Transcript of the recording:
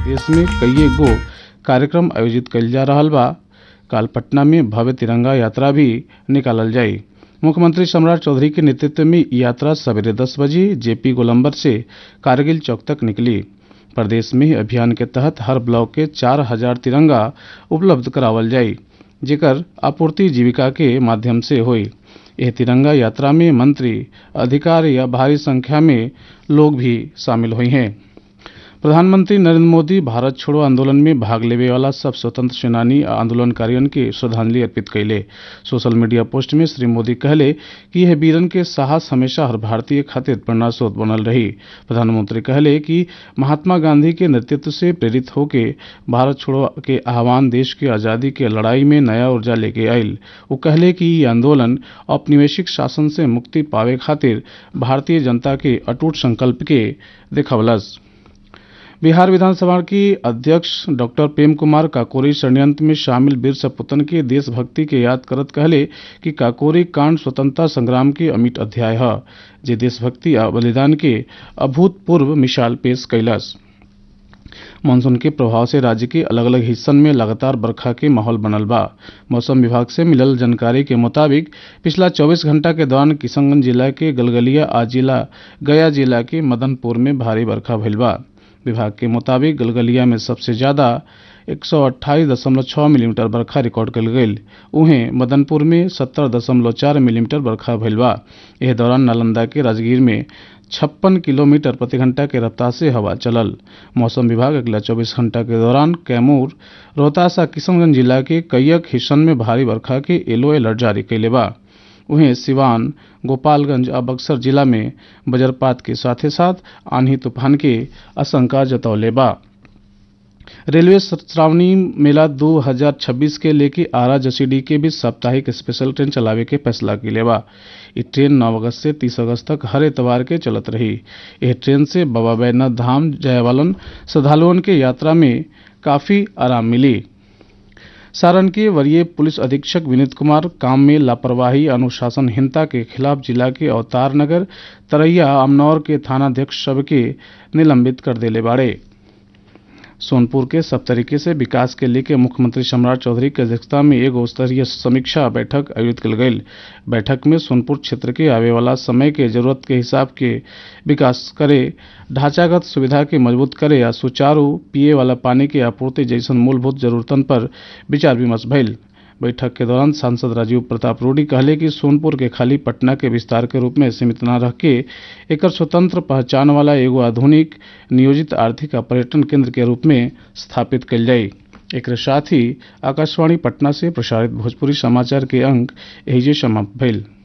देश में कई गो कार्यक्रम आयोजित कइल जा रहल बा काल पटना में भव्य तिरंगा यात्रा भी निकालल जाई मुख्यमंत्री सम्राट चौधरी के नेतृत्व में ई यात्रा सवेरे दस बजे जेपी गोलंबर से कारगिल चौक तक निकली प्रदेश में अभियान के तहत हर ब्लॉक के चार हजार तिरंगा उपलब्ध करावल जाई जेकर आपूर्ति जीविका के माध्यम से हुई यह तिरंगा यात्रा में मंत्री अधिकारी या भारी संख्या में लोग भी शामिल हुए हैं प्रधानमंत्री नरेंद्र मोदी भारत छोड़ो आंदोलन में भाग लेवे वाला सब स्वतंत्र सेनानी आ आंदोलनकारियों के श्रद्धांजलि अर्पित कैले सोशल मीडिया पोस्ट में श्री मोदी कहले कि यह वीरन के साहस हमेशा हर भारतीय खातिर प्रेरणा स्रोत बनल रही प्रधानमंत्री कहले कि महात्मा गांधी के नेतृत्व से प्रेरित होके भारत छोड़ो के आह्वान देश के आज़ादी के लड़ाई में नया ऊर्जा लेके आयल वो कहले कि ये आंदोलन औपनिवेशिक शासन से मुक्ति पावे खातिर भारतीय जनता के अटूट संकल्प के दिखवलस बिहार विधानसभा की अध्यक्ष डॉक्टर प्रेम कुमार काकोरी षड्यंत्र में शामिल वीर सपूतन के देशभक्ति के याद करत कहले कि काकोरी कांड स्वतंत्रता संग्राम के अमिट अध्याय है जे देशभक्ति आ बलिदान के अभूतपूर्व मिसाल पेश कैलस मानसून के प्रभाव से राज्य के अलग अलग हिस्सन में लगातार बरखा के माहौल बनल बा मौसम विभाग से मिलल जानकारी के मुताबिक पिछला 24 घंटा के दौरान किशनगंज जिला के गलगलिया आ जिला गया जिला के मदनपुर में भारी बरखा भइल बा विभाग के मुताबिक गलगलिया में सबसे ज्यादा 128.6 मिलीमीटर बरखा रिकॉर्ड कल गई उहें मदनपुर में 70.4 मिलीमीटर बरखा भइल बा एह दौरान नालंदा के राजगीर में छप्पन किलोमीटर प्रति घंटा के रफ्तार से हवा चलल मौसम विभाग अगला 24 घंटा के दौरान कैमूर रोहतास आ किशनगंज जिला के कईक हिस्सन में भारी बरखा के येलो अलर्ट जारी कैले बा उहें सिवान गोपालगंज आ बक्सर जिला में वज्रपात के साथ साथ आंधी तूफान के आशंका जतौले बा रेलवे श्रावणी मेला 2026 के लेके आरा जसीडी के बीच साप्ताहिक स्पेशल ट्रेन चलावे के फैसला किले बा ये ट्रेन 9 अगस्त से 30 अगस्त तक हर एतवार के चलत रही यह ट्रेन से बाबा बैद्यनाथ धाम जाए वालन श्रद्धालुओं के यात्रा में काफी आराम मिली सारण के वरीय पुलिस अधीक्षक विनीत कुमार काम में लापरवाही अनुशासनहीनता के खिलाफ जिला के अवतार नगर तरैया अमनौर के थानाध्यक्ष सबके निलंबित कर देले बाड़े सोनपुर के सब तरीके से विकास के लेके मुख्यमंत्री सम्राट चौधरी की अध्यक्षता में एगो स्तरीय समीक्षा बैठक आयोजित कल गई बैठक में सोनपुर क्षेत्र के आवे वाला समय के जरूरत के हिसाब के विकास करे ढांचागत सुविधा के मजबूत करे या सुचारू पिए वाला पानी के आपूर्ति जैसन मूलभूत जरूरतन पर विचार विमर्श भइल बैठक के दौरान सांसद राजीव प्रताप रूडी कहले कि सोनपुर के खाली पटना के विस्तार के रूप में सीमित न रख के एक स्वतंत्र पहचान वाला एगो आधुनिक नियोजित आर्थिक आ पर्यटन केंद्र के रूप में स्थापित कल जाये एक साथ ही आकाशवाणी पटना से प्रसारित भोजपुरी समाचार के अंक एहिजे समाप्त भइल